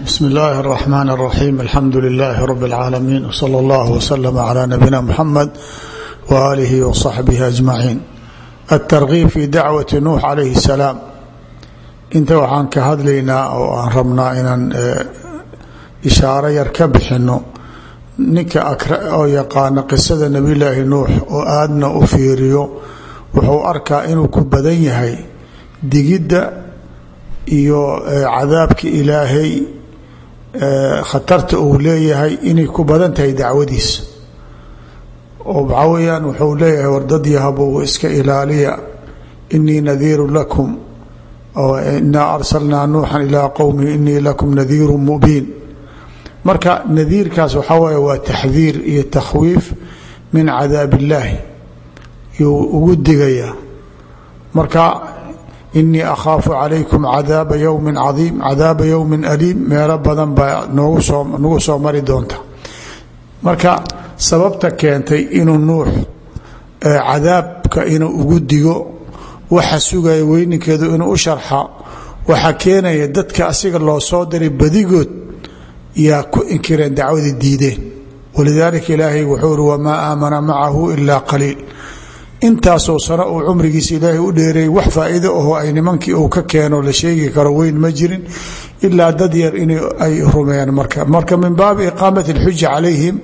bsmi اllahi الرحmn الرaxيm alxamdu لlh rb العaalamiin wslى اllah wslm عlى nabina mxamed walihi wصaxbihi aجmaciin aلtargiib fi dacwati nuux calayhi الsalaam inta waxaan ka hadlaynaa oo aan rabnaa inaan ishaaro yar ka bixino ninka oo yaqaana qisada nabiy laahi nuux oo aadna u fiiriyo wuxuu arkaa inuu ku badan yahay digidda iyo cadaabka ilaahay khatarta uu leeyahay inay ku badan tahay dacwadiisa oo waxaa weyaan wuxuu leeyahay wardad yahabow iska ilaaliya inii nadiiru lakum inaa arsalnaa nuuxan ilaa qowmi inii lakum nadiiru mubiin marka nadiirkaas waxaa waye waa taxdiir iyo takhwiif min cadaab illaahi yuu ugu digayaa marka inii akhaafu calaykum cadaaba yowmi cadiim cadaaba yowmin aliim meelo badan baa noogu soo nagu soo mari doonta marka sababta keentay inuu nuux cadaabka inuu ugu digo waxa sugaya weyninkeedu inuu u sharxa waxaa keenaya dadka asiga loo soo diray badigood yaa ku inkireen dacwadii diideen walidaalika ilaahay wuxuu iri wamaa aamana macahu ilaa qaliil intaasoo sano uu cumrigiisa ilaahay u dheereeyey wax faa'iido aho ay nimankii uu ka keeno la sheegi karo weyn ma jirin ilaa dad yar in ay rumeeyaan marka marka min baabi iqaamati alxuja calayhim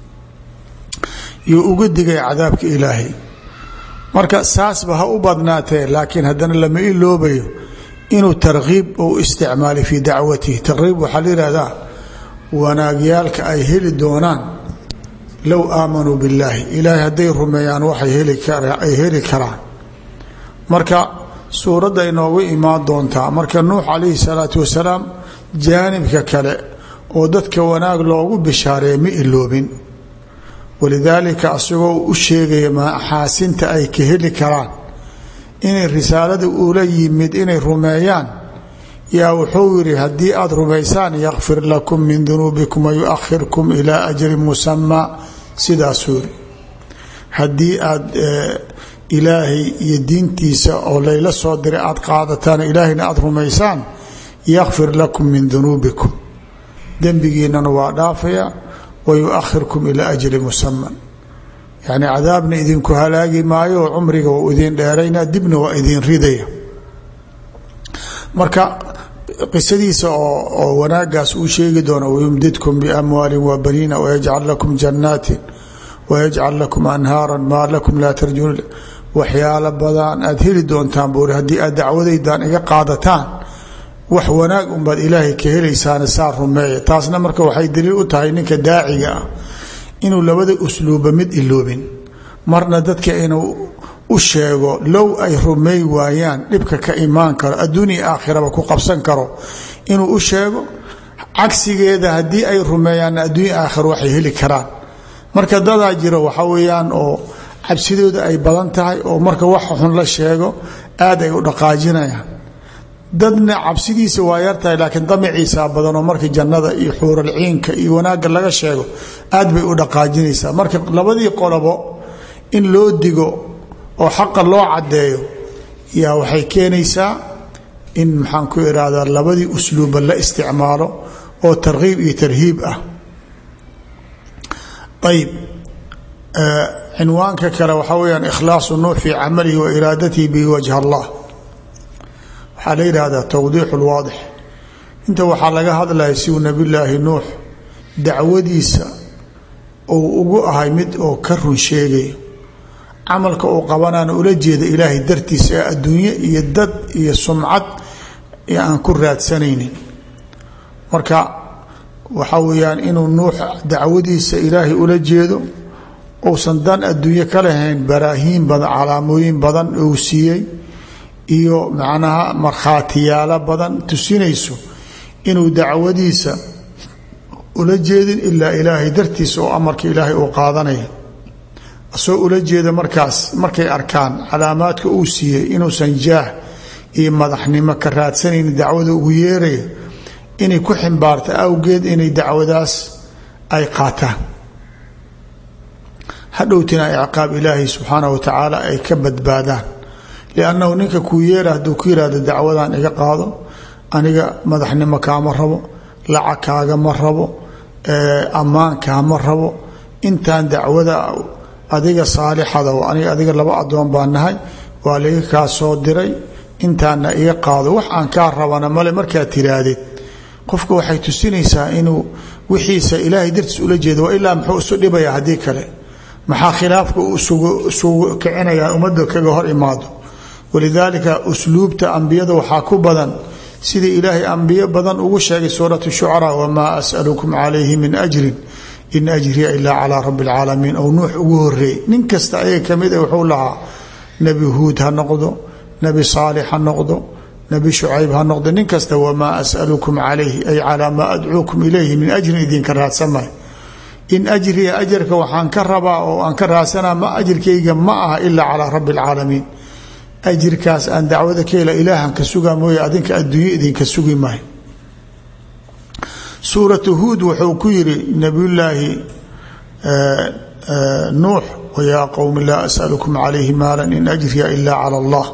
yuu uga digay cadaabka ilaahay marka saasba ha u badnaatee laakiin haddana lama iloobayo inuu tarkiib uu isticmaalay fii dacwatihi tarkiib waxaa la yihahdaa wanaagyaalka ay heli doonaan low aamanuu billaahi ilaahay hadday rumeeyaan waxay ay heli karaan marka suuradda inoogu imaan doontaa marka nuux calayhi salaatu wasalaam jaanibka kale oo dadka wanaag loogu bishaareeya ma iloobin walidaalika asagoo u sheegaya maxaasinta ay ka heli karaan inay risaalada ula yimid inay rumeeyaan yaa wuxuu yidhi haddii aada rumaysaan yakfir lakum min dunuubikum wayuakhirkum ilaa ajrin musamaa sidaasuu yidhi haddii aad ilaahay iyo diintiisa oo layla soo diray aada qaadataan ilaahayna aada rumaysaan yakfir lakum min dunuubikum dembigiinana waa dhaafaya wayuakhirkum ilaa ajri musaman yacni cadaabna idinku halaagi maayo oo cumriga waa idin dheerayna dibna waa idin ridaya marka qisadiisa oo wanaagaas uu sheegi doono wayumdidkum biamwaalin wabaniina wayajcal lakum jannaatin wayajcal lakum anhaara maa lakum laa tarjuun waxyaalo badan aad heli doontaan buuri haddii aad dacwadaydan iga qaadataan wax wanaag unbaad ilaahay ka helaysaana saa rumeeya taasna marka waxay daliil u tahay ninka daaciga ah inuu labada usluuba mid iloobin marna dadka inuu u sheego low ay rumeey waayaan dhibka ka imaan karo adduunya aakhiraba ku qabsan karo inuu u sheego cagsigeeda haddii ay rumeeyaanna adduunya aakhira waxay heli karaan marka dadaa jiro waxa weeyaan oo cabsidooda ay badan tahay oo marka wax xun la sheego aad ay u dhaqaajinayaan dadna cabsidiisa waa yartahay laakiin damaciisaa badan oo marka jannada iyo xuuralciinka iyo wanaagga laga sheego aad bay u dhaqaajinaysaa marka labadii qolobo in loo digo oo xaqa loo caddeeyo yaa waxay keenaysaa in maxaan ku ihahdaa labadii usluuba la isticmaalo oo tarkiib iyo tarhiib ah ayb cinwaanka kale waxaa weyaan ikhlaasu nuux fii camalihi wa iraadatihi bihi wajha allah waxaa la yidhaahdaa towdiixu lwaadix inta waxaa laga hadlaya siuu nabiyulaahi nuux dacwadiisa uu ugu ahay mid oo ka run sheegayo camalka uu qabanaana ula jeeda ilaahay dartiisa ee adduunye iyo dad iyo sumcad ee aan ku raadsanaynin marka waxaa weeyaan inuu nuux dacwadiisa ilaahay ula jeedo uusan dan adduunye ka lahayn baraahiin badan calaamooyin badan uu siiyey iyo macnaha markhaatiyaalo badan tusinayso inuu dacwadiisa ula jeedin ilaa ilaahay dartiisa oo amarka ilaahay uu qaadanaya asoo ula jeeda markaas markay arkaan calaamaadka uu siiyey inuusan jaah iyo madaxnimo ka raadsanaynin dacwada ugu yeeraya inay ku ximbaarta awgeed inay dacwadaas ay qaataan hadhowtina ciqaab ilaahay subxaana wa tacaala ay ka badbaadaan liannahu ninka kuu yeera hadduu ku yihahdo dacwadan iga qaado aniga madaxnimo kaama rabo lacag kaagama rabo ammaankaama rabo intaan dacwada adiga saalixada aniga adiga laba adoon baa nahay waa laiga kaa soo diray intaana iga qaado wax aan kaa rabana male markaad tiraahdeed qofka waxay tusinaysaa inuu wixiisa ilaahay dartiis ula jeedo waa ilaa muxuu isu dhibaya haddii kale maxaa khilaafka isugu kicinaya ummadda kaga hor imaado walidaalika usluubta ambiyada waxaa ku badan sidii ilaahay ambiyo badan ugu sheegay suurat shucaraa wamaa asalukum calayhi min ajrin in ajriya ilaa calaa rabi اlcaalamiin ou nuux ugu horeeyey nin kasta ayaga kamid a wuxuu lahaa nebi huud ha noqdo nebi saalix ha noqdo nebi shucayb ha noqdo nin kasta wamaa asalukum calayhi ay calaa maa adcuukum ilayhi min ajrin idinka raadsamay in ajriya ajarka waxaan ka rabaa oo aan ka raadsanaa ma ajirkayga ma aha ilaa calaa rabi اlcaalamiin ajirkaas aan dacwada ka hela ilaahan ka sugaa mooye adinka adduunyo idinka sugi maayo suuratu huud wuxuu ku yidhi nabiyullaahi nuux wayaa qowmi laa asalukum calayhi maala in ajriya ilaa cala allah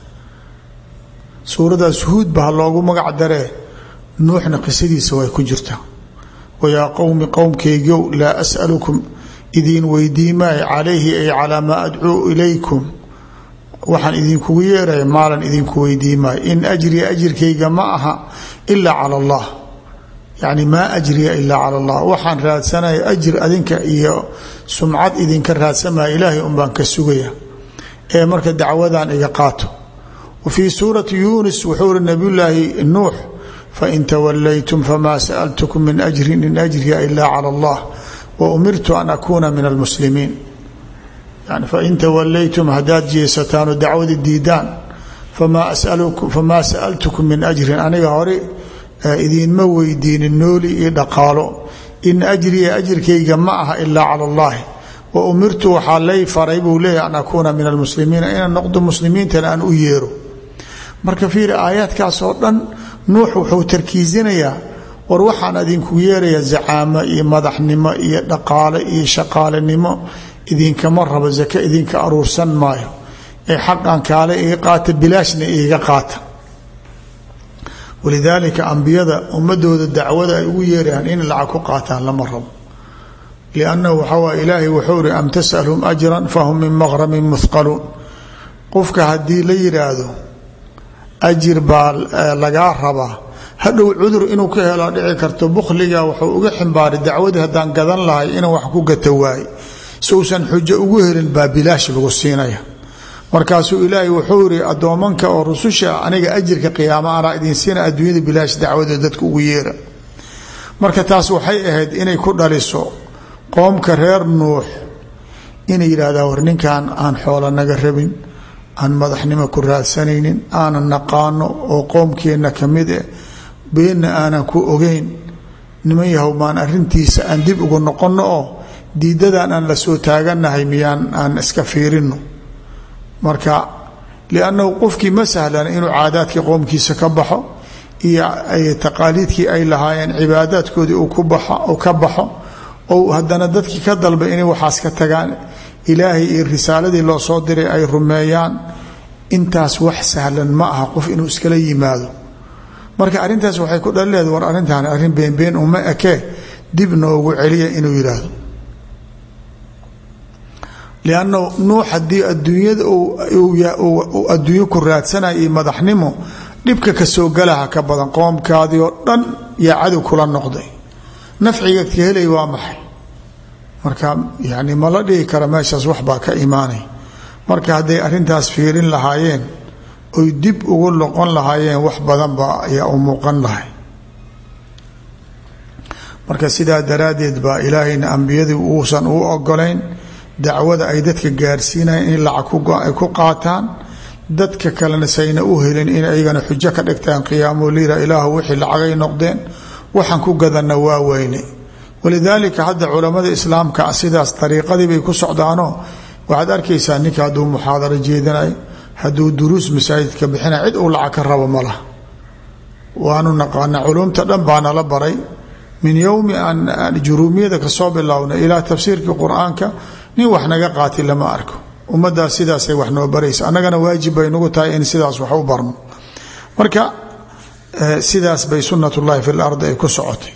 suuradaas huud ba ha loogu magac daree nuuxna qisadiisa way ku jirtaa wayaa qowmi qowmkaygow laa asalukum idiin weydii maayo calayhi ay calaa maa adcuu ilaykum waxaan idinkugu yeeraya maalan idinku weydii maayo in ajriya ajirkayga ma aha ilaa cala allah yacni maa ajriya ilaa cala allah waxaan raadsanaya ajir adinka iyo sumcad idinka raadsamaya ilaahay unbaan ka sugaya ee marka dacwadan iga qaato wa fii suurati yuunis wuxuu uri nabiyullaahi nuux fain tawalaytum famaa sa'altukum min ajrin in ajriya ilaa cala allah wa umirtu an akuuna min almuslimiin yani fain tawalaytum haddaad jeesataan oo dacwada diidaan famaa sa'altukum min ajrin aniga hore idiinma weydiinin nooli iyo dhaqaalo in ajriya ajirkayga ma aha ilaa cala allahi wa umirtu waxaa lay faray buu leeyahy an akuuna min almuslimiina inaan noqdo muslimiintana aan u yeero marka fiiri aayaadkaas oo dhan nuux wuxuu tarkiisinayaa war waxaan idinku yeeraya zacaamo iyo madaxnimo iyo dhaqaale iyo shaqaalenimo idinkama rabo zake idinka aruursan maayo ee xaqan kaale iga qaata bilaashna iiga qaata walidaalika ambiyada ummadooda dacwada ay ugu yeerayaan in lacag ku qaataan lama rabo liannahu waxaa waay ilaahay wuxuu iri am tasalhum ajran fahum min maqramin muhqaluun qofka haddii la yidhaahdo ajir baa lagaa rabaa hadhow cudur inuu ka helo dhici karto bukhliga wuxuu uga ximbaaray dacwadii haddaan gadan lahay inuu wax ku gata waaye sousan xujo ugu helin baa bilaash lagu siinaya markaasuu ilaahay wuxuu iri addoomanka oo rususha aniga ajirka qiyaama anaa idin siina adduunyada bilaash dacwada dadka ugu yeera marka taas waxay ahayd inay ku dhaliso qoomka reer nuux inay yidhahdaan war ninkan aan xoola naga rabin aan madaxnimo ku raadsanaynin aanan naqaano oo qoomkeenna ka mid eh beenna aanan ku ogeyn niman yahow maan arintiisa aan dib ugu noqonno oo diidadan aan la soo taaganahay miyaan aan iska fiirino marka liannahu qofkii ma sahlana inuu caadaadkii qoomkiisa ka baxo iyo taqaaliidkii ay lahaayeen cibaadaadkoodii uu ka baxo ou haddana dadkii ka dalba inay waxaas ka tagaan ilaahay iyo risaaladii loo soo diray ay rumeeyaan intaas wax sahlan ma aha qof inuu iskala yimaado marka arrintaas waxay ku dhalileeda war arrintaan arrin beenbeen uma ekee dib noogu celiya inuu yidhaahdo lianna nuux haddii adduunyada adduunyo ku raadsanaya iyo madaxnimo dhibka kasoo galaha ka badan qoomkaadii oo dhan yaa cadow kula noqday nafciga ka helay waa maxay marka yani ma la dhihi kara meeshaas waxbaa ka imaanay marka hadday arrintaas fiirin lahaayeen oy dib ugu noqon lahaayeen wax badan ba ayaa u muuqan lahay marka sidaa daraaddeed baa ilaahayna ambiyadii uusan u ogolayn dacwada ay dadka gaarsiinayan in lacag ay ku qaataan dadka kalena sayna u helin in aygana xujo ka dhigtaan qiyaamo liira ilaahu wixii lacagay noqdeen waxaan ku gadanna waa weyne walidaalika hadda culammada islaamka sidaas dariiqadii bay ku socdaanoo waxaad arkaysaa ninka hadduu muxaadaro jeedinayo hadduu duruus masaajidka bixinay cid uu lacag ka rabo ma laha waanu naqaana culumta dhan baa nala baray min yowmi aan juruumiyada kasoo bilowna ilaa tafsiirkii qur-aanka nin wax naga qaati lama arko ummadaas sidaasay wax noo baraysa annagana waajib bay nagu tahay in sidaas wax u barno marka sidaas bay sunat ullahi fi lardi ay ku socotay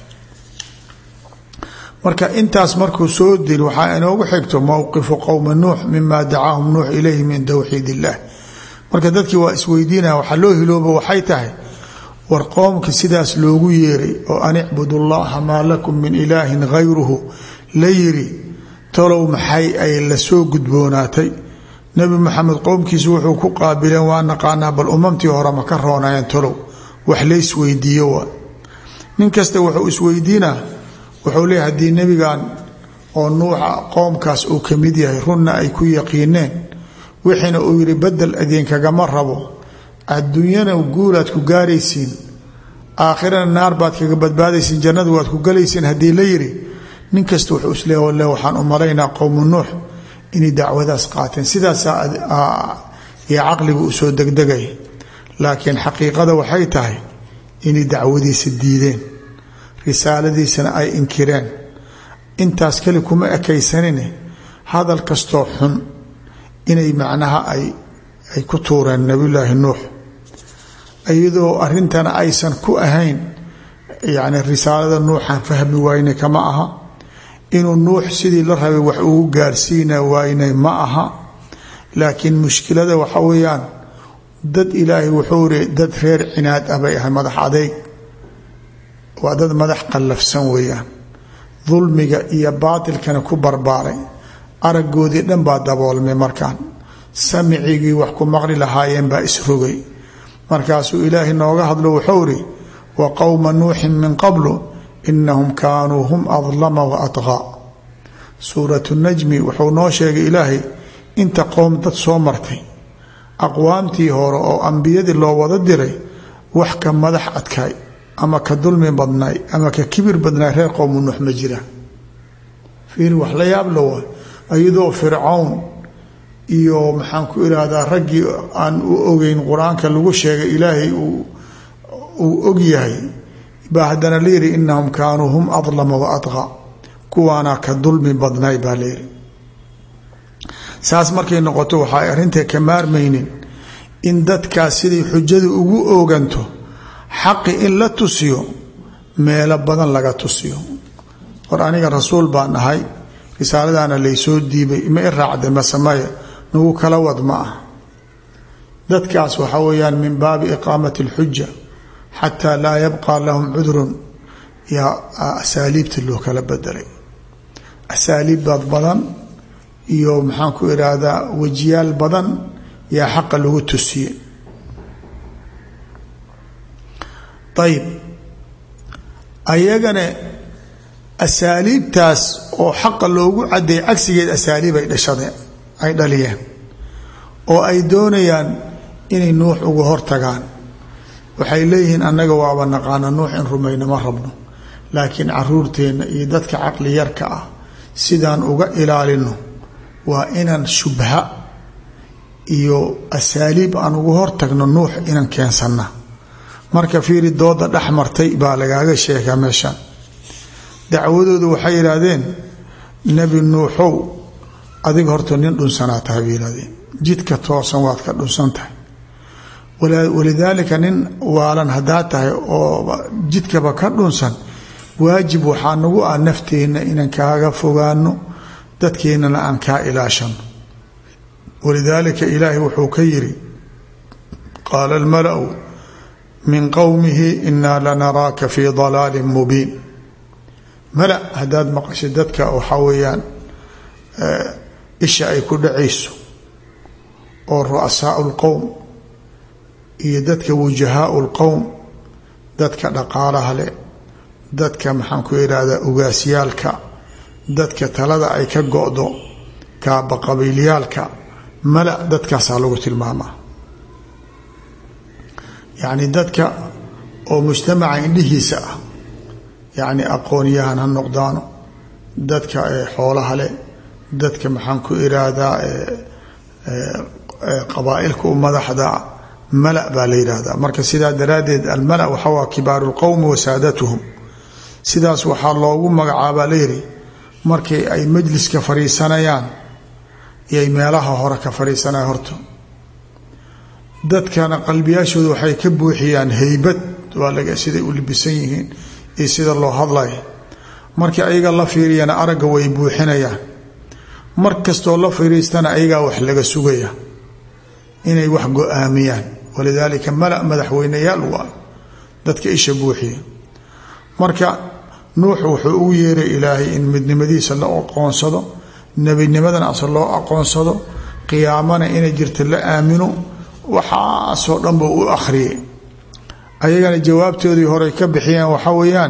marka intaas markuu soo dil waxaa inoogu xigto mowqifu qowmi nuux mima dacaahum nuux ilayhi min towxiid illah marka dadkii waa isweydiinaya waxaa loo hilooba waxay tahay war qoomka sidaas loogu yeeray oo an icbudu llaha maa lakum min ilaahin gayruhu la yiri talow maxay ay la soo gudboonaatay nebi maxamed qowmkiisu wuxuu ku qaabileen waa naqaanaa bal umamtii hore ma ka roonayeen talow wax laysweydiiyo waa nin kasta wuxuu isweydiinaa wuxuu leeyahy haddii nebigan oo nuuxa qoomkaas uu ka mid yahay runna ay ku yaqiineen wixiina uu yidhi bedel idinkagama rabo adduunyana guulaad ku gaaraysiin aakhirana naar baad kaga badbaadaysiin jannada waad ku galaysiin haddii la yidhi nin kasta wuxuu isleeya walle waxaan u malaynaa qowmu nuux inay dacwadaas qaateen sidaasaa iyo caqligu u soo degdegay laakiin xaqiiqada waxay tahay inay dacwadiisa diideen risaaladiisana ay inkireen intaas keli kuma ekaysanine hadal kastoo xun inay macnaha ay ay ku tuureen nabiyulaahi nuux iyadoo arintana aysan ku ahayn yacni risaalada nuuxan fahmi wayne kama aha inuu nuux sidii la rabay wax ugu gaarsiina waynay ma aha laakiin mushkilada waxa weeyaan dad ilaahay wuxuu ri dad reer cinaad ah bay ahay madax adeyg waa dad madax qallafsan weeyaan dulmiga iyo baatilkana ku barbaaray araggoodii dhan baa daboolmay markaan samicigii wax ku maqli lahaayeen baa isrogay markaasuu ilaahay nooga hadlo wuxuu ri wa qowma nuuxin min qablu inahum kaanuu hum adlama wa atqaa suuratu najmi wuxuu noo sheegay ilaahay inta qowm dad soo martay aqwaamtii hore oo ambiyadii loo wada diray wax ka madax adkaay ama ka dulmi badnaay ama ka kibir badnaay reer qowmu nuux ma jira fiir wax la yaab la waa iyadoo fircawn iyo maxaan ku irahdaa raggii aan u ogeyn qur-aanka lagu sheegay ilaahay uu og yahay baa haddana layidhi inahum kaanuu hum adlama wa adqa kuwaana ka dulmi badnaay baa layidhi saas markay noqoto waxaay arrintai ka maarmaynin in dadkaas siday xujadu ugu ooganto xaqi in la tusiyo meelo badan laga tusiyo hor aniga rasuul baan ahay risaaladaana laysoo diibay ma i raacda masamaya nagu kala wad ma ah dadkaas waxaa weeyaan min baabi iqaamati alxuja xataa laa yabqa lahum cudrun yaa asaaliibta loo kala bedelay asaaliibbaad badan iyo maxaan ku idhaahdaa wejiyaal badan yaa xaqa lagu tusiye ayib ayagana asaaliibtaas oo xaqa loogu cadeeyay cagsigeed asaaliib ay dhashadeen ay dhaliyeen oo ay doonayaan inay nuux uga hortagaan waxay leeyihiin annaga waaba naqaana nuux in rumayno ma rabno laakiin caruurteenna iyo dadka caqli yarka ah sidaan uga ilaalino waa inaan shubha iyo asaaliib aan ugu hortagno nuux inaan keensanna marka fiiri dooda dhex martay baa lagaaga sheegaa meeshaan dacwadoodu waxay yidhaahdeen nebi nuuxow adiga horta nin dhunsanaa tahay bay yidhahdeen jidka toosan waad ka dhunsan tahay walidaalika nin waalan haddaa tahay oo jidkaba ka dhunsan waajib waxaa nagu ah nafteenna inaan kaaga fogaano dadkeennana aan kaa ilaashano walidaalika ilaahay wuxuu ka yidhi qaala almalau min qowmihi inaa lanaraaka fii dalaalin mubiin mala haddaad maqashay dadka waxaa weeyaan isha ay ku dhacayso oo ru'asaau lqowm iyo dadka wujahaau lqowm dadka dhaqaalaha leh dadka maxaan ku idhaahdaa ugaasyaalka dadka talada ay ka go-do kaaba qabiilyaalka mala dadkaasaa lagu tilmaamaa yacni dadka oo mujtamaca indhihiisa ah yacni aqoonyahan ha noqdaano dadka xoolaha leh dadka maxaan ku iraahdaa qabaailka u madaxda mala baa la yidhaahdaa marka sidaa daraaddeed almala waxa waa kibaaru lqowmi wa saadatuhum sidaas waxaa loogu magacaabaa layidhi markay ay majliska fadhiisanayaan iyoay meelaha hore ka fadhiisanaya horta dadkana qalbiyaashooda waxay ka buuxiyaan heybad waa laga siday u libisan yihiin iyo sida loo hadlaya markii ayaga la fiiriyana aragga way buuxinayaan mar kastoo la firiistana ayagaa wax laga sugaya inay wax go-aamiyaan walidaalika mala madaxweyneyaal waa dadka isha buuxiya marka nuux wuxuu ugu yeeray ilaahay in midnimadiisa la aqoonsado nebinimadana ase loo aqoonsado qiyaamana inay jirta la aamino waxaasoo dhan buu u akhriyay ayagana jawaabtoodii horey ka bixiyeen waxaa weeyaan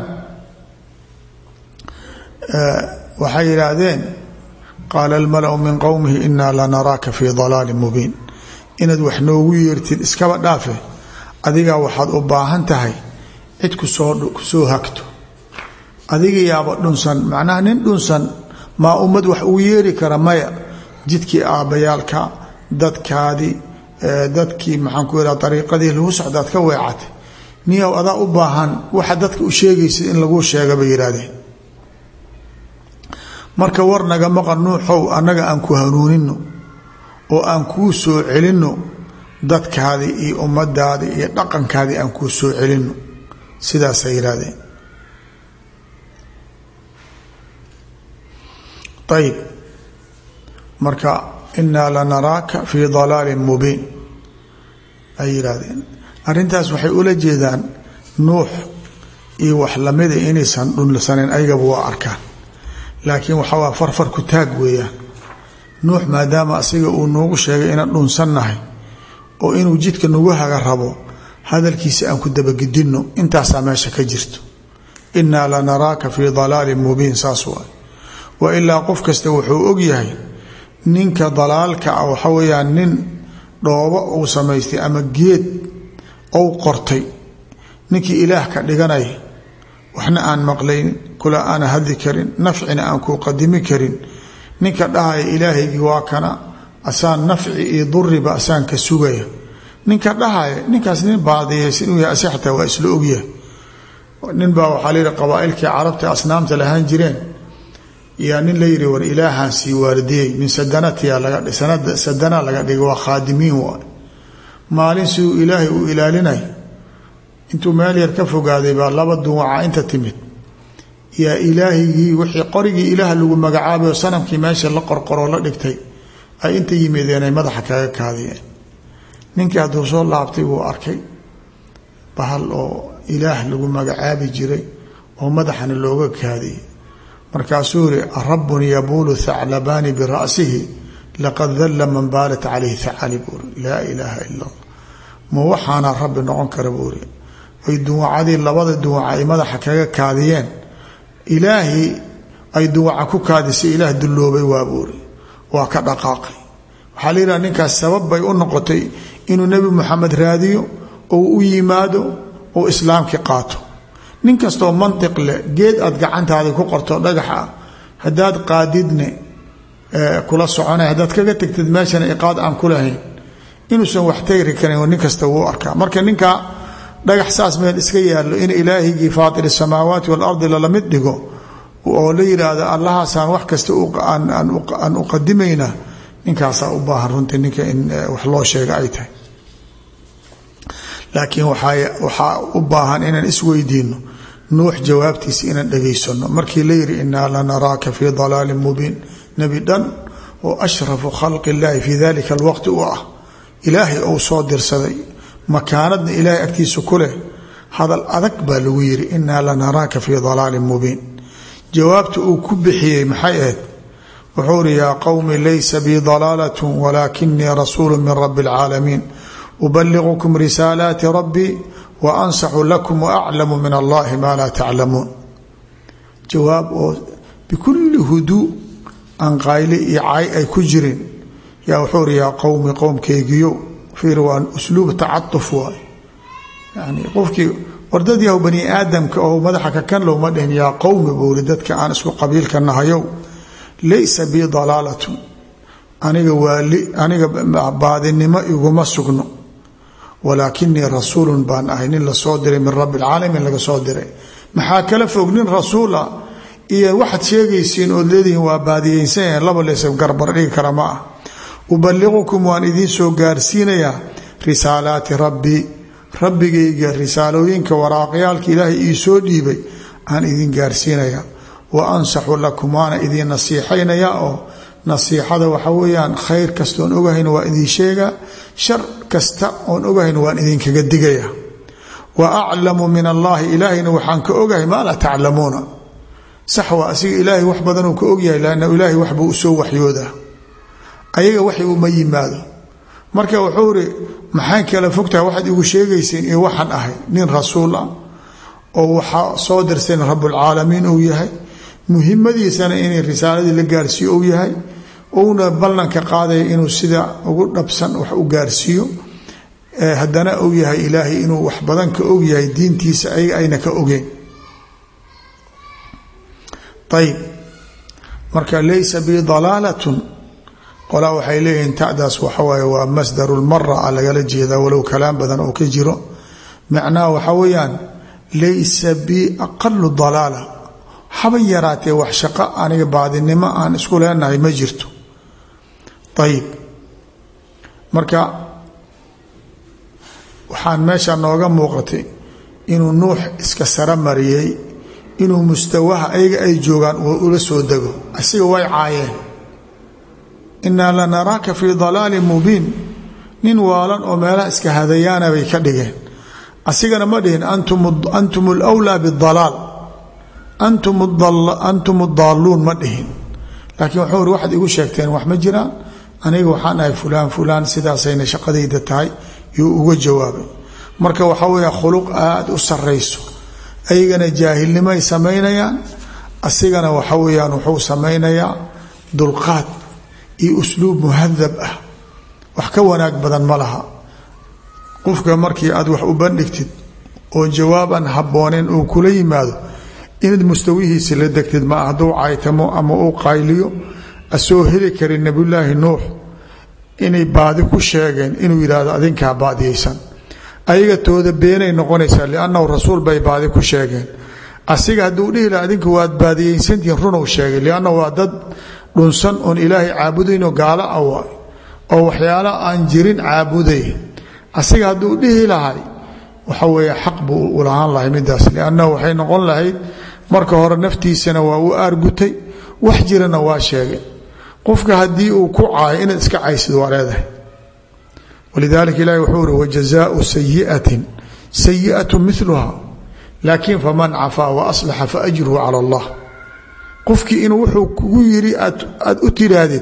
waxay yidhaahdeen qaala almalau min qowmihi inaa lanaraaka fii dalaalin mubiin inaad wax noogu yeertid iskaba dhaafe adigaa waxaad u baahan tahay cid kusoo kusoo hagto adiga yaaba dhunsan macnaha nin dhunsan maa ummad wax ugu yeeri kara maya jidkii aabbayaalka dadkaadii dadkii maxaan ku yidhaha dariiqadii lagu socdaad ka weecatay niyow adaa u baahan waxa dadka u sheegaysid in laguu sheega bay yidhaahdeen marka war naga maqan nuuxow annaga aan ku hanuunino oo aan kuu soo celinno dadkaadii iyo ummadaadii iyo dhaqankaadii aan kuu soo celinno sidaasay yidhaahdeen ayib marka inaa lanaraaka fii dalaalin mubiin ay yidhaahdeen arrintaas waxay ula jeedaan nuux iyo wax lamida inaysan dhunsaneyn ayagaba waa arkaan laakiin waxaa waa farfar ku taag weeyaan nuux maadaama asiga uu noogu sheegay inaan dhunsannahay oo inuu jidka nagu haga rabo hadalkiisa aan ku dabagedinno intaasaa meesha ka jirto inaa lanaraaka fii dalaalin mubiin saas waay wa ilaa qof kasta wuxuu ogyahay ninka dalaalka ah waxa weeyaan nin dhoobo uu samaystay ama geed ou qortay ninkii ilaah ka dhiganaya waxna aan maqlaynin kula aana hadli karin nafcina aan kuu qadimi karin ninka dhahaya ilaahaygii waa kana asaan nafci iyo duriba asaan ka sugaya ninka dhahaya ninkaas nin baadiyaysa inuu yahay asi xataa waa isla ogyahay nin baa waxaa la yidhi qabaailkii carabta asnaamta lahaan jireen yaa nin la yidhi war ilaahaan sii waardiyey min sadanatiya laga sadana laga dhigay waa khaadimiin waay maalin siduu ilaahay uu ilaalinay intuu meel yar ka fogaaday baa laba duwaca inta timid yaa ilaahigii wixii qorigii ilaah lagu magacaabay oo sanamkii meesha la qorqoroo la dhigtay ay inta yimideen ay madaxa kaga kaadiyeen ninkii hadduu soo laabtay wuu arkay bahal oo ilaah lagu magacaabi jiray oo madaxana looga kaadiyey markaasuu yihi arabun yabuulu thaclabaani bira'sihi laqad dalla man baalat calayhi thacali buuri laa ilaaha ila allah ma waxaana rabbi noqon kara buuri ay duwacadii labada duwaca ay madaxa kaga kaadiyeen ilaahii ay duwaca ku kaadisay ilaah dulloobay waa buuri waa ka dhaqaaqay waxaa la yidhaha ninkaas sabab bay u noqotay inuu nebi moxamed raadiyo ou u yimaado oo islaamkii qaato nin kastoo mantiq leh geed aad gacantaada ku qorto dhagax ah haddaad qaadidne kula soconay haddaad kaga tegtid meeshana iqaad aan ku lahayn inuusan wax tayri karin nin kasta wuu arkaa marka ninka dhagax saas meel iska yaallo in ilaahigii faatir samaawaati waalardi lalamid dhigo oo la yidhaahdo allahaasaan wax kasta aan uqadimayna ninkaasaa u baahan runtii ninka in wax loo sheega ay tahay laakiin waxaa u baahan inaan isweydiino nuux jawaabtiisa inaan dhegaysano markii la yidhi inaa lanaraaka fii dalaalin mubiin nebi dhan oo ashrafu khalqi illaahi fii dalika alwaqti u ah ilaahay ou soo dirsaday makaanadna ilaahay agtiisa ku leh hadal adag baa lagu yidhi inaa lanaraaka fii dalaalin mubiin jawaabta uu ku bixiyey maxay ahayd wuxuu ihi yaa qowmi laysa bii dalaalat walaakinii rasuulu min rabi اlcaalamiin ubaliغkm risaalaati rabbii wa ansaxu lakum waaclamu min allahi maa laa taclamuun jawaab oo bikulli huduu aan qayle iyo cay ay ku jirin yaa wuxuu ri yaa qowmi qowmkeygiyo fiir waa usluub tacatuf waay yani qofkii wardad yahu bani aadamka oo madaxa kakan lowma dhihin yaa qowmi buuri dadka aan isku qabiilka nahayow laysa bii dalaalatun aniga waali aniga baadinimo iguma sugno walaakinii rasuulun baan ahay nin lasoo diray min rabbi alcaalamiin laga soo diray maxaa kala fog nin rasuula iyo waxaad sheegaysiin ood leedihiin waa baadiyeysanyah laba leesa garbar dhigi kara ma ah ubaliqukum waan idiin soo gaarsiinayaa risaalaati rabbii rabbigayga risaalooyinka waraaqyaalka ilaahay ii soo dhiibay aan idin gaarsiinaya wa ansaxu lakum waana idin nasiixaynaya oo nasiixada waxa weeyaan khayr kasta oon ogahayna waa idin sheegaa shar kasta oon ogahayna waan idinkaga digaya wa aclamu min allaahi ilaahayna waxaan ka ogahay maa laa taclamuuna sax waa asiga ilaahay wax badanuu ka ogyahay lanna ilaahay waxbuu usoo waxyoodaa ayaga waxi uma yimaado marka wuxuu iri maxaan kala fogtaha waxaad igu sheegayseen iyo waxaan ahay nin rasuul ah oo waxaa soo dirsayn rabulcaalamiin uu yahay muhimadiisana inay risaaladii la gaarsiiyo uu yahay uuna ballanka qaadaya inuu sida ugu dhabsan wax u gaarsiiyo haddana uu yahay ilaahay inuu wax badan ka og yahay diintiisa ayaga ayna ka ogeen ayib marka laysa bi dalaalatun qolaa waxay leeyihiin tadaas waxawaaye waa masdaru lmara a lagala jeedaa walow kalaam badan oo ka jiro macnaha waxaa weeyaan laysa bi aqalu dalaala haba yaraatee wax shaqo aniga baadinimo aan isku leenahay ma jirto ayib marka waxaan meesha nooga muuqatay inuu nuux iska sara mariyey inuu mustawaha ayaga ay joogaan uu ula soo dego asiga way caayeen inaa lanaraaka fii dalaalin mubiin nin waalan oo meelaha iska hadayaana bay ka dhigeen asigana ma dhihin antum lwlaa bidalaal antum daaluun ma dhihin laakiin wuxuu iri waxaad igu sheegteen wax ma jiraan aniga waxaan ahay fulaan fulaan sidaasayna shaqadayda tahay yuu uga jawaabay marka waxaa weya khuluq aada u sarayso ayagana jaahilnimoay samaynayaan asigana waxa weyaan wuxuu samaynayaa dulqaad iyo usluub muhadab ah wax ka wanaag badan ma laha qofka markii aad wax u bandhigtid oo jawaaban habooneen uu kula yimaado inaad mustawihiisi la degtid ma hadduu caytamo ama uu qayliyo asoo heli karin nabiyulaahi nuux inay baadi ku sheegeen inuu yidhaahdo adinkaa baadiyaysan ayaga tooda beenay noqonaysaa liannahu rasuul bay baadi ku sheegeen asiga hadduu dhihi laha adinku waad baadiyaysantihiin runuu sheegay liannahu waa dad dhunsan oon ilaahay caabudaynoo gaalo ah waay oo waxyaala aan jirin caabuday asiga hadduu dhihi lahay waxa weeye xaq buu u lahaan lahay midaas liannahu waxay noqon lahayd marka hore naftiisana waa u aargutay wax jirana waa sheegay qofka haddii uu ku caayo inaad iska caysid waa leedahay walidalika ilahi wuxuu uri wajazaau sayiatin sayiatu miluha laakiin faman cafaa wa aslaxa faajruhu cala allah qofkii inuu wuxuu kugu yiri aad u tiraahdid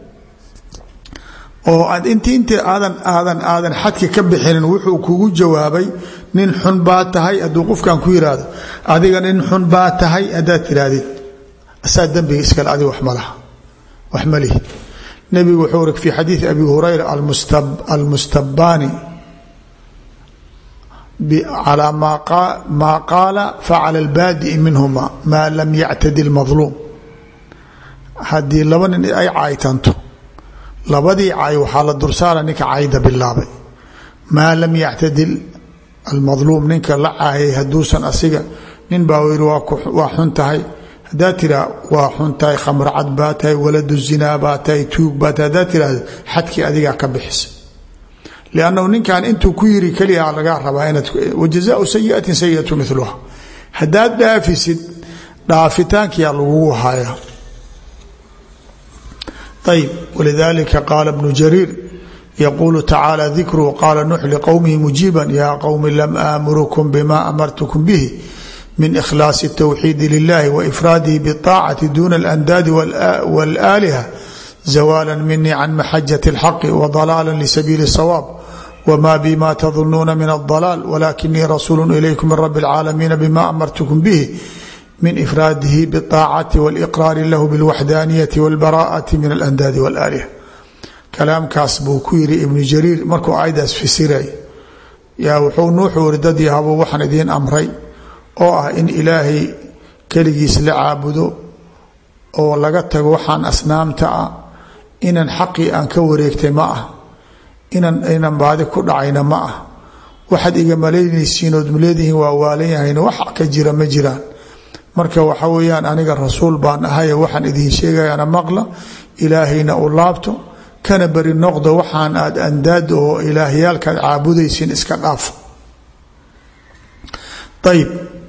oo aad int inta aadan aadan aadan xadka ka bixinin wuxuu kugu jawaabay nin xun baa tahay hadduu qofkan ku yiraahdo adiga nin xun baa tahay haddaad tiraahdid asaa dembiga iskale adiga wax malaha wax ma lihi nebigu wuxuu uri fi xadiidi abi hurayra almustabaani calى maa qaala facala اlbaadi'i minhuma maa lam yactadi اlmadluum haddii laba nin ay caaytanto labadii caay waxaa la dursaara ninka cayda bilaabay maa lam yactadil almadluum ninka la caayay hadduusan asiga nin baa yiri waa xun tahay haddaa tiraa waa xun tahay khamracad baa tahay waladu zinaa baa tahay tuug baa tahay haddaa tiraahdo xadkii adigaa ka bixisa liannahu ninkan intuu ku yiri keliya lagaa rabaa inaad wajazaau sayiatin sayiatu miluha haddaad dhaafisid dhaafitaankiyaa lagugu haya ayb wlidalika qaala bnu jariir yaquulu tacaala dikruhu qaala nuux liqowmihi mujiiban yaa qowmi lam aamurkum bima amartukum bihi min ikhlaasi اtawxiidi lilahi waifraadihi biطaacati duna اlandaadi wاlaaliha zawaala minii can maxajati اlxaqi wadalaala lisabiili الsawaab wma bima tظunuuna min الضalaal wlakinii rasuulu ilaykum min rabi اlcaalamiina bima amartukum bihi min ifraadihi bاطaacati wاliqraari lahu bاlwaxdaaniyati wاlbaraءati min alandaadi wاlaaliha kalaamkaas buu ku yiri ibnu jariir markuu aydaas fisiray yaa wuxuu nuuxuu iri dad yahabuu waxaan idiin amray oo ah in ilaahay keligiis la caabudo oo laga tago waxaan asnaamta ah inan xaqii aan ka wareegtay ma ah inan aynan baadi ku dhacayna ma ah waxaad iga malaynaysiin ood leedihiin waa waalan yahayna wax ka jira ma jiraan marka waxa weeyaan aniga rasuul baan ahaye waxaan idiin sheegayana maqla ilaahayna u laabto kana beri noqdo waxaan aad andaad oo ilaahyaalkaad caabudaysiin iska dhaafo ayb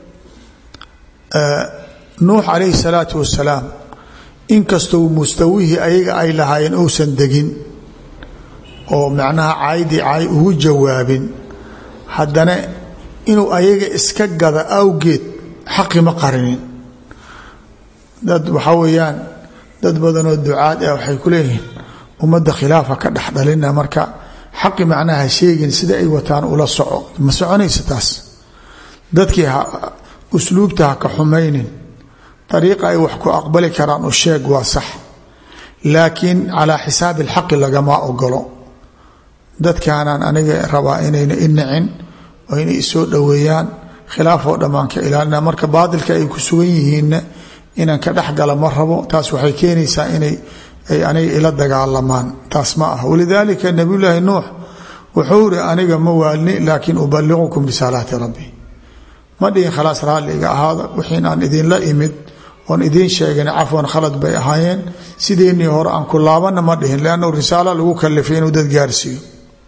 nuux calayhi salaatu wasalaam inkastoo mustawihii ayaga ay lahaayeen uusan degin oo macnaha caydii cay ugu jawaabin haddana inuu ayaga iska gada awgeed xaqi ma qarinin dad waxaa weeyaan dad badanoo ducaad ah waxay ku leeyihiin ummadda khilaafa ka dhexdhalina marka xaqi macnaha sheegin sida ay wataan ula soco ma soconaysa taas dadkii usluubta ha ka xumaynin ariiqa ay wax ku aqbali karaan u sheeg waa sax laakiin calaa xisaabi alxaqi lagama ogolo dadkaanaan aniga rabaa inayna i nicin oo inay isoo dhoweeyaan khilaafoo dhammaan ka ilaalina marka baadilka ay ku sugan yihiinna inaan ka dhexgala ma rabo taas waxay keenaysaa inay ay aniga ila dagaalamaan taas ma ah walidaalika nabiyulaahi nuux wuxuu iri aniga ma waalni laakiin ubaliqukum bisaalaati rabbi ma dhihin khalaas raalliga ahaada wixiin aan idinla imid oon idiin sheegin cafwan khalad bay ahaayeen sideennii hore aan ku laabanna ma dhihin leannu risaalo lagu kalifay inuu dad gaarsiiyo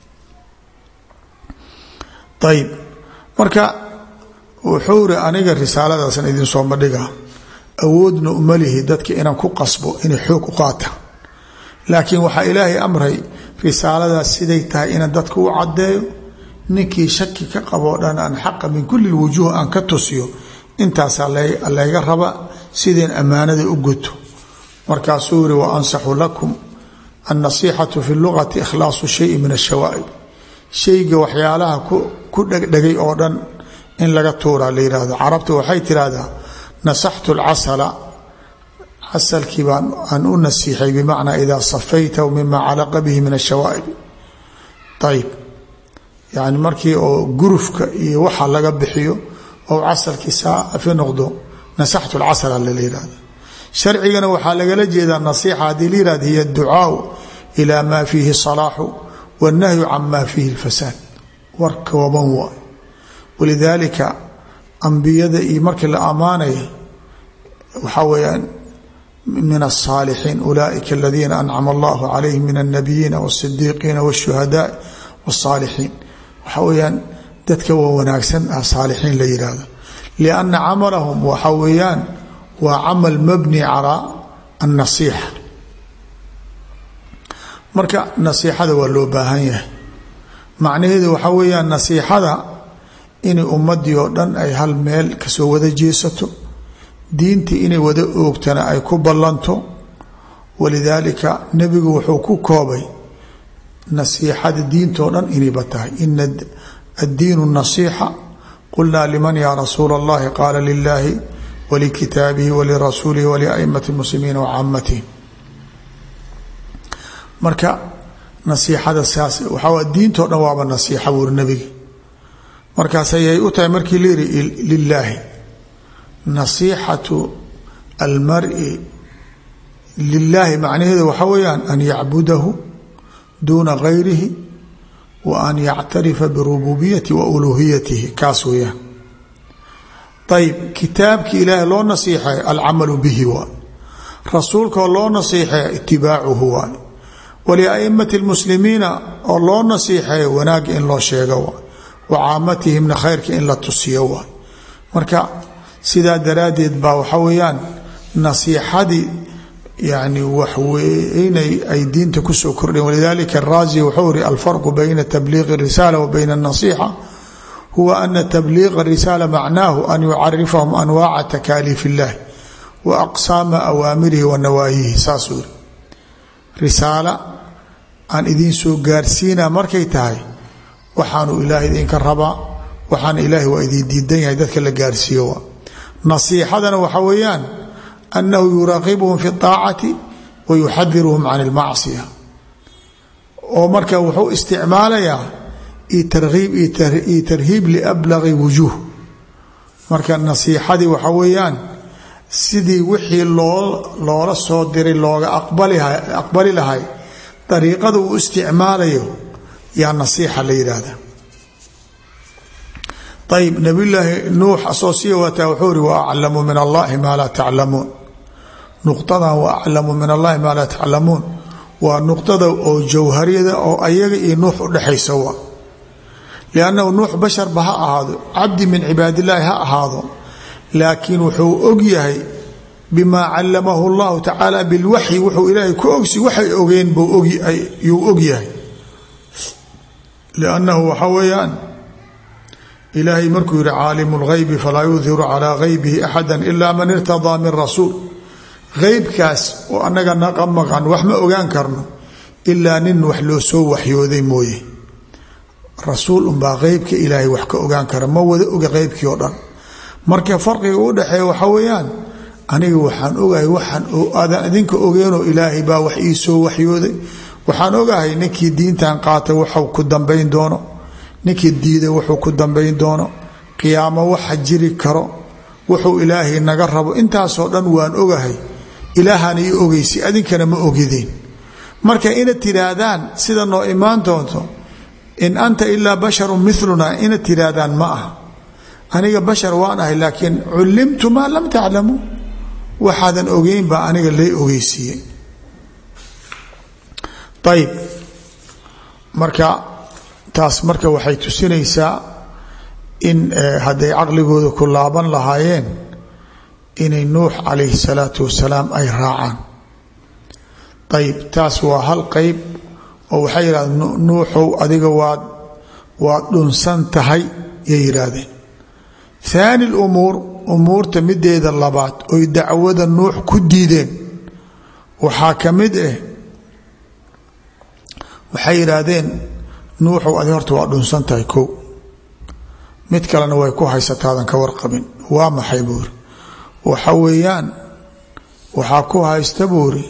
ayib marka wuxuu iri aniga risaaladaasan idinsooma dhiga awoodna umalihi dadka inaan ku qasbo inay xoog u qaata laakiin waxaa ilaahay amray risaaladaas siday tahay inaan dadka u caddeeyo ninkii shaki ka qaboo dhan aan xaqa min kulli wujuuh aan ka tusiyo intaasaa layga raba sideen ammaanada u guto markaasuu yiri wa ansaxu lakum annasiixatu fi lugati ikhlaasu shayi min ashawaa'ib shayga waxyaalaha ku dhegdhegay oo dhan in laga tuuraa la yihahdo carabta waxay tirahdaa nasaxtu lcasala casalkii baan aan u nasiixay bimacnaa idaa safaytahu mima calaqa bihi min ashawaa'ib ayib yani markii oo gurufka iyo waxa laga bixiyo oo casalkii saafi noqdo nasaxtu lcasala lala yihahda sharcigana waxaa lagala jeedaa nasiixa haddii la yihahda hiy adducaau ila ma fiihi salaaxu wannahyu can ma fiihi lfasaad war kooban waay walidaalika ambiyada iyo markii la ammaanaya waxaa weeyaan min aلصاalixiin ulaaئika aladiina ancama allahu calayhim min الnabiyiina wالصidiiqiina wالshuhadaai wالصaalixiin waxaa weyaan dadka waa wanaagsan ah saalixiin la yihahdo lianna camalahum waxa weeyaan waa camal mabni calaa الnasiixa marka nasiixada waa loo baahan yahay macnaheedu waxaa weeyaan nasiixada inay ummadii oo dhan ay hal meel kasoo wada jeesato diintii inay wada oogtana ay ku ballanto walidaalika nebigu wuxuu ku koobay nasiixada diintoo dhan inayba tahay ina addiinu nasiixa qulnaa liman yaa rasuula اllahi qaala lilaahi walikitaabihi walirasuulihi waliaimati muslimiina wacaamatihi marka nasiixada saas waxaa diintoo dhan waaba nasiixa buuri nebiga markaas ayay u tahay markii la yihi lilaahi nasiixatu almari lilaahi macnaheedu waxaa weeyaan an yacbudahu duuna gayrihi wa an yactarifa birububiyati wa uluhiyatihi kaas weeyaan ayib kitaabkii ilaahay loo nasiixeeyo alcamalu bihi waay rasuulkaoo loo nasiixeeyo itibaacuhu waay waliaimati lmuslimiina oo loo nasiixeeyo wanaagga in loo sheego waay wa caamatihimna khayrka in la tusiyo waay marka sidaa daraaddeed baa waxaa weeyaan nasiixadii yani waxweynay ay diinta kusoo kordheen walidalika araazi wuxuu iri alfarqu bayna tabliiqi اrisaala wa bayna الnasixa huwa ana tabliiqa الrisaala macnaahu an yucarifahum anwaaca takaaliif اllahi wa aqsaama awaamirihi wa nawaayihi saasuu iri risaala aan idiin soo gaarsiina markay tahay waxaanu ilaahay idinka rabaa waxaana ilaahay waa idin diidan yahay dadka la gaarsiiyo waa nasiixadana waxaa weeyaan annahu yuraaqibuhum fi اطaacati wa yuxadiruhum can اlmacsiya oo marka wuxuu isticmaalayaa tarhiib io tarhiib liablaqi wujuuh marka nasiixadii waxaa weeyaan sidii wixii loo loola soo diray looga aqbali lahay dariiqada uu isticmaalayo yaa nasiixa la yidhaahda ayb nabiyulaahi nuux asoo sii wataa wuxuu iri wa aclamu min allahi maa laa taclamuun nuqdadan wa aclamu min allahi maa laa taclamuun waa nuqdada oo jawhariyada oo ayaga iyo nuux udhexaysa wa liannahu nuux basharba ha ahaado cabdi min cibaadillaahi ha ahaado laakiin wuxuu og yahay bimaa callamahu llahu tacaala bilwaxyi wuxuu ilaahay ku ogsi waxay ogeen yuu og yahay liannahu waxa weeyaan ilaahay markuu yihi caalimu lghaybi falaa yudhiru calaa haybihi axada ila man irtadaa min rasuul heybkaas oo annaga naqa maqan wax ma ogaan karno ilaa nin wax loo soo waxyooday mooye rasuul unbaa heybka ilaahay wax ka ogaan kara ma wada oga heybkii oo dhan marka farqiga u dhexeeya waxa weeyaan aniga waxaan ogahay waxaan aadan idinka ogeenoo ilaahay baa wax ii soo waxyooday waxaan ogahay ninkii diintan qaatay waxuu ku dambayn doono ninkii diiday wuxuu ku dambayn doono qiyaamo waxa jiri karo wuxuu ilaahay naga rabo intaasoo dhan waan ogahay ilaahaan ii ogeysi adinkana ma ogideen marka inaad tidhaahdaan sida noo imaan doonto in anta ilaa basharun miluna inaad tidhaahdaan ma aha aniga bashar waan ahay laakiin cullimtu maa lam taclamuu waxaadan ogeyn baa aniga lay ogeysiiyey ayib marka taas marka waxay tusinaysaa in hadday caqligooda ku laaban lahaayeen inay nuux calayhi salaatu wasalaam ay raacaan ayib taas waa hal qeyb oo waxay yidhahdeen nuuxow adiga waad waad dhunsan tahay yay yidhaahdeen haani lumuur umuurta mideeda labaad oy dacwada nuux ku diideen waxaa ka mid ah waxay yidhaahdeen nuuxow adi horta waa dhunsan tahay kow mid kalena way ku haysataadan ka warqabin waa maxay buuri waxa weeyaan waxaa ku haysta buuri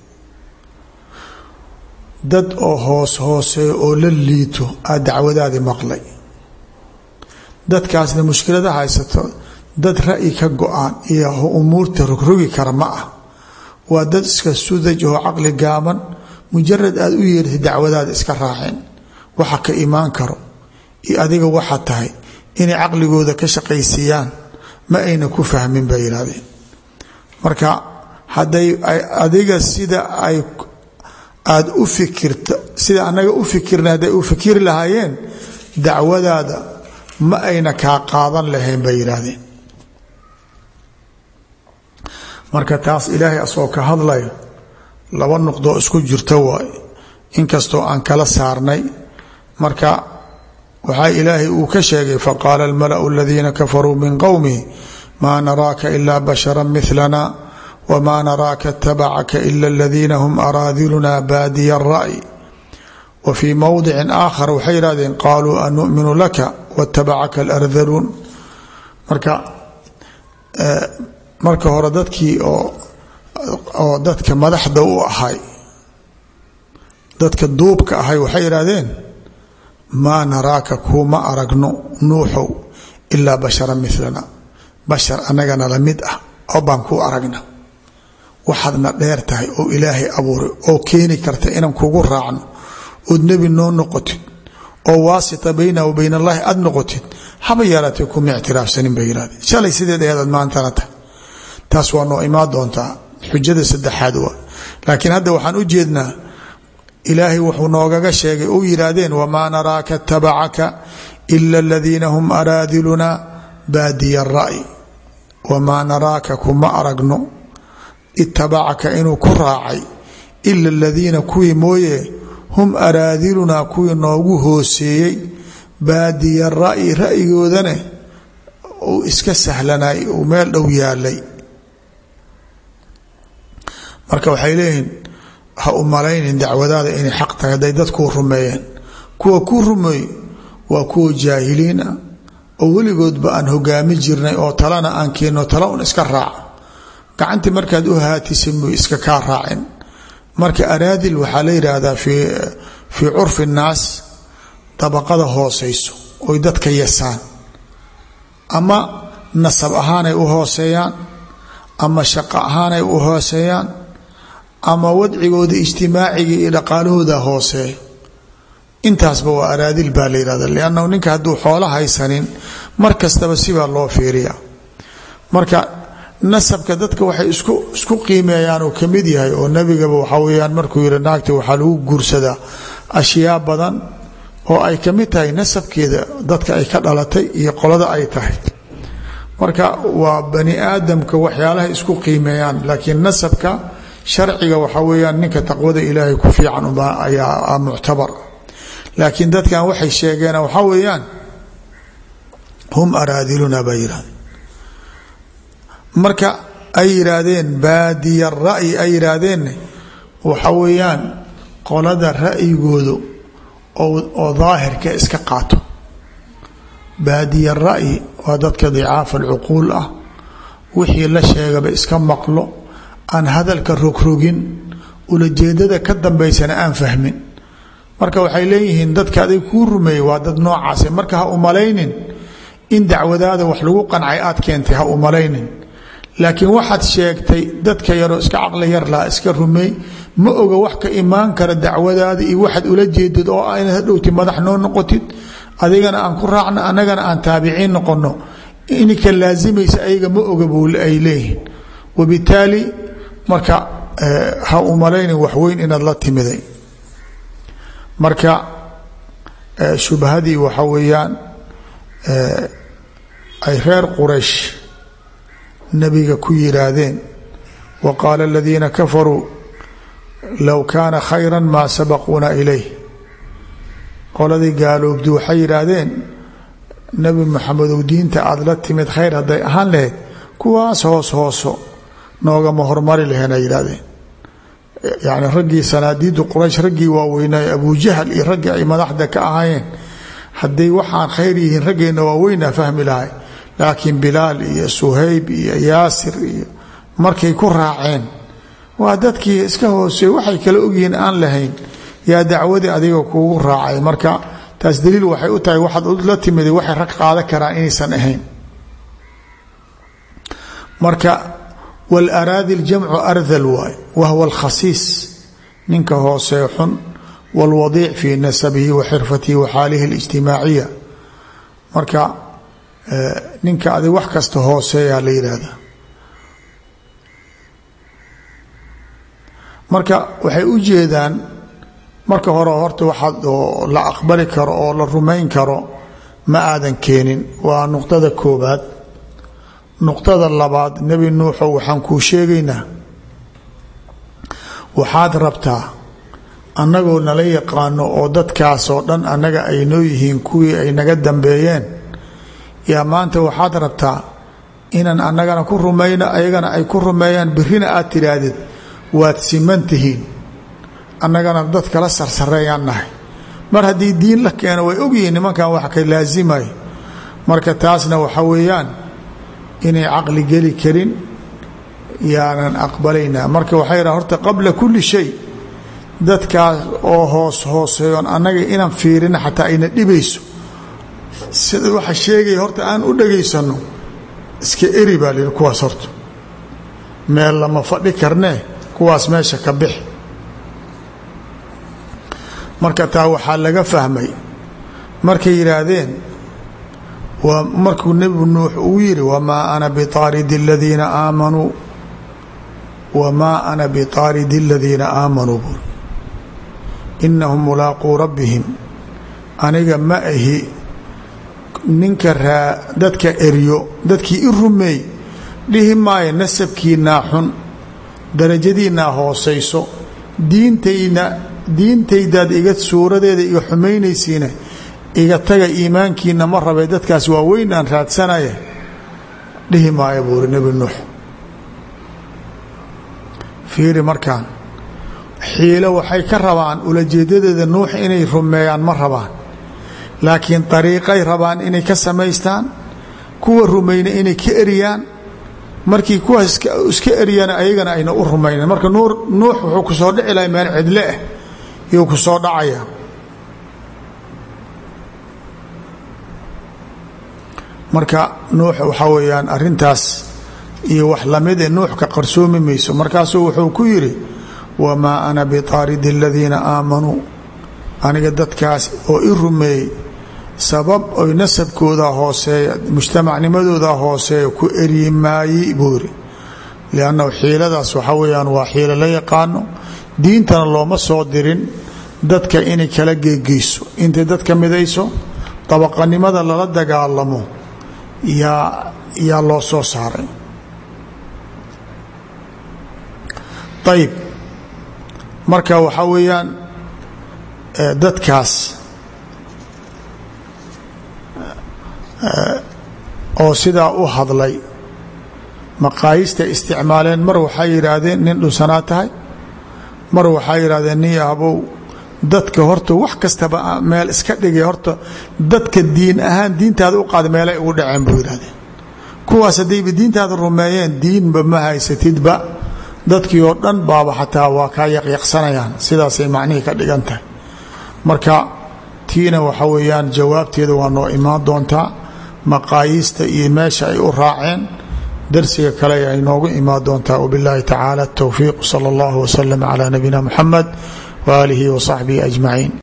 dad oo hoos hooseeyo oo la liito aa dacwadaadii maqlay dadkaasna mushkilada haysato dad ra'yi ka go-aan iyo umuurta rogrogi kara ma ah waa dad iska sudaj oo caqli gaaban mujarad aad u yeertay dacwadaada iska raaceen waxa ka imaan karo iyo adiga waxa tahay inay caqligooda ka shaqaysiiyaan ma ayna ku fahmin bay yidhahdeen marka hadday adiga sida ay aada u fikirta sida annaga u fikirna hadday u fikiri lahaayeen dacwadaada ma ayna kaa qaadan lahayn bay yidhaahdeen marka taas ilaahay asoo ka hadlayo laba nuqdoo isku jirta waay inkastoo aan kala saarnay marka waxaa ilaahay uu ka sheegay faqaala almalau aladiina kafaruu min qowmihi maa naraaka ila bashara milana wma naraaka اtabacaka ila اladiina hm araadiluna baadiya الra'y wa fii mowdici aakhar waxay yihahdeen qaluu anuminu laka watabacaka alardaluun marka marka hore dadkii oo dadka madaxda u ahay dadka duubka ahay waxay yihahdeen maa naraaka kuuma aragno nuuxow ilaa bashara milana bashar anagana lamid ah oo baan kuu aragna waxaadna dheer tahay oo ilaahay abuuray oo keeni karta inaan kugu raacno ood nebi noo noqotid oo waasita bayna wa bayn allahi aad noqotid haba yaaraatee kuma ictiraafsanin bay yidhahdeen shalay sideed ayaadaad maantana tahay taas waa noo imaan doontaa xujada saddexaad waa laakiin hadda waxaan u jeednaa ilaahay wuxuu noogaga sheegay u yidhaahdeen wamaa naraaka tabacaka ila aladiina hum araadiluna baadiya ra'y wamaa naraaka kuma aragno itabacaka inuu ku raacay ila aladiina kuwii mooye hum araadilunaa kuwii noogu hooseeyey baadiya ra'yi ra'yigoodane uu iska sahlanay uu meel dhow yaalay marka waxay leeyihiin ha u malaynin dacwadaada inay xaq tahay hadday dadkuu rumeeyeen kuwa ku rumeey waa kuwa jaahiliin ah oo weligoodba aan hogaami jirnay oo talana aan keenno tala un iska raaca gacantii markaad u haatisa muy iska kaa raacin marka araadil waxaa la yidhaahdaa fii fii curfi nnaas dabaqada hooseyso oy dadka yasaan ama nasab ahaanay u hooseeyaan ama shaqo ahaanay u hooseeyaan ama wadcigooda ijtimaaciga iyo dhaqaalahooda hooseeya intaasba waa araadil baa la yihahda liannahu ninka hadduu xoolo haysanin mar kastaba sibaa loo fiiriya marka nasabka dadka waxay isku isku qiimeeyaan uu ka mid yahay oo nebigaba waxaa weyaan markuu yihi naagta waxaa lagu guursadaa ashyaa badan oo ay ka mid tahay nasabkeeda dadka ay ka dhalatay iyo qolada ay tahay marka waa bani aadamka waxyaalaha isku qiimeeyaan laakiin nasabka sharciga waxaa weyaan ninka taqwada ilaahay ku fiican ayaa muctabar laakiin dadkan waxay sheegeen waxaa weeyaan hum araadiluna baa yidhahdeen marka ay yidhaahdeen baadiya ra'yi ay yidhaahdeen waxa weeyaan qolada ra'yigoodu oo daahirka iska qaato baadiya ra'yi waa dadka dicaafa alcuquul ah wixii la sheegaba iska maqlo aan hadalka rogrogin ulajeedada ka dambaysana aan fahmin marka waxay leeyihiin dadka adig kuu rumeeyey waa dad noocaase marka ha umalaynin in dacwadaada wax lagu qancay aad keentay ha umalaynin laakiin waxaad sheegtay dadka yaroo iska caqli yar laha iska rumeey ma oga wax ka imaan kara dacwadaada iyo waxaad ula jeedid oo ah inaad hadhowti madax noo noqotid adigana aan ku raacno annagana aan taabiciin noqono ininka laasimaysa ayaga ma oga buu ay leeyihiin wabitaali marka ha umalaynin waxweyn inaad la timiday marka shubhadii waxa weeyaan ay reer quraysh nabiga ku yidhaahdeen wa qaala aladiina kafaruu low kaana khayra maa sabaquuna ilayh qoladii gaaloobdi waxay yidhaahdeen nebi maxamedow diinta aada la timid khayr hadday ahaan lahayd kuwaas hoos hooso noogama hormari lahayn ay yidhahdeen yacni raggii sanaadiidu quraysh raggii waaweynaaye abujahal iyo raggii ay madaxda ka ahaayeen hadday waxaan khayr yihiin raggeenna waaweynaa fahmi lahay laakiin bilaal iyo suhayb iyo yaasir iyo markay ku raaceen waa dadkii iska hoosey waxay kala ogyihiin aan lahayn yaa dacwadii adiga kuugu raacay marka taas daliil waxay u tahay waxaad la timid waxay rag qaadan karaan inaysan ahayn marka wlaraadi ljamcu ardal waay wahwa alkhasiis ninka hoosee xun wاlwadiic fii nasabihi wa xirfatihi wa xaalihi اlijtimaaciya marka ninka adig wax kasta hooseeyaa la yidhaahda marka waxay u jeedaan marka hore horta waxaad la aqbali karo oo la rumayn karo ma aadan keenin waa nuqdada koobaad nuqdada labaad nebi nuuxow waxaan kuu sheegaynaa waxaad rabtaa annagoo nala yaqaano oo dadkaasoo dhan annaga ay noo yihiin kuwii ay naga dambeeyeen yaa maanta waxaad rabtaa inaan annagana ku rumayno ayagana ay ku rumeeyaan birrina aad tidhaahdid waad siman tihiin annagana dad kala sarsareeyaan nahay mar haddii diin la keeno way ogyihiin nimankan wax ka laasimay marka taasna waxa weeyaan inay caqli geli karin yaanan aqbalaynaa marka waxay yidhaha horta qabla kulli shay dadkaas oo hoos hooseeyoon annaga inaan fiirina xataa ayna dhibayso sida waxa sheegaya horta aan u dhagaysanno iska eri baa lihi kuwaas horta meel lama fadhi karnee kuwaas meesha ka bixi marka taa waxaa laga fahmay markay yidhaahdeen markuu nebi nuux uu yidhi wamaa ana biaaridi aladiina aamanuu wamaa ana biaaridi aladiina aamanuu bur inahum mulaaquu rabbihim aniga ma ahi ninka raa dadka eryo dadkii i rumeey dhihi maayo nasabkiinaa xun darajadiinaa hoosayso diintayna diintaydaad iga suuradeeda iga xumaynaysiina iga taga iimaankiina ma rabay dadkaas waa weynaan raadsanaya dhihi maayo buuri nebi nuux fiiri markaan xiilo waxay ka rabaan ulajeedadeeda nuux inay rumeeyaan ma rabaan laakiin dariiqay rabaan inay ka samaystaan kuwa rumayna inay ka eriyaan markii kuwaas iska eryana ayagana ayna u rumaynan marka nuux wuxuu ku soo dhici lahay meel cidle ah iyuu ku soo dhacaya marka nuux waxaa weeyaan arintaas iyo wax lamide nuux ka qarsoomi mayso markaasuu wuxuu ku yidhi wamaa ana biaaridi aladiina aamanuu aniga dadkaas oo i rumeeyey sabab oy nasabkooda hooseeya mujtamacnimadooda hooseeya ku eryi maayi buu yidhi liannahu xiiladaas waxaa weeyaan waa xiilo la yaqaano diintana looma soo dirin dadka inay kala geegeyso intay dadka midayso dabaqanimada lala dagaalamo yaa yaa loo soo saaray ayib marka waxaa weeyaan dadkaas oo sidaa u hadlay maqaayista isticmaaleen mar waxay yidhaahdeen nin dhunsanaa tahay mar waxay yidhahdeen nin abow dadka horta wax kastaba meel iska dhigay horta dadka diin ahaan diintaada u qaada meelay ugu dhaceen buu yidhahdeen kuwaas haddayba diintaada rumeeyeen diinba ma haysatidba dadkii oo dhan baaba xataa waa kaa yaqyaqsanayaan sidaasay macnihii ka dhigan tahay marka tiina waxa weeyaan jawaabteeda waa noo imaan doontaa maqaayiista iyo meesha ay u raaceen darsiga kale ay noogu imaan doontaa wbiاllahi tacaala الtowfiiq salى اllah wslm calى nabiyina mxamed waaalihi wصaxbihi ajmaciin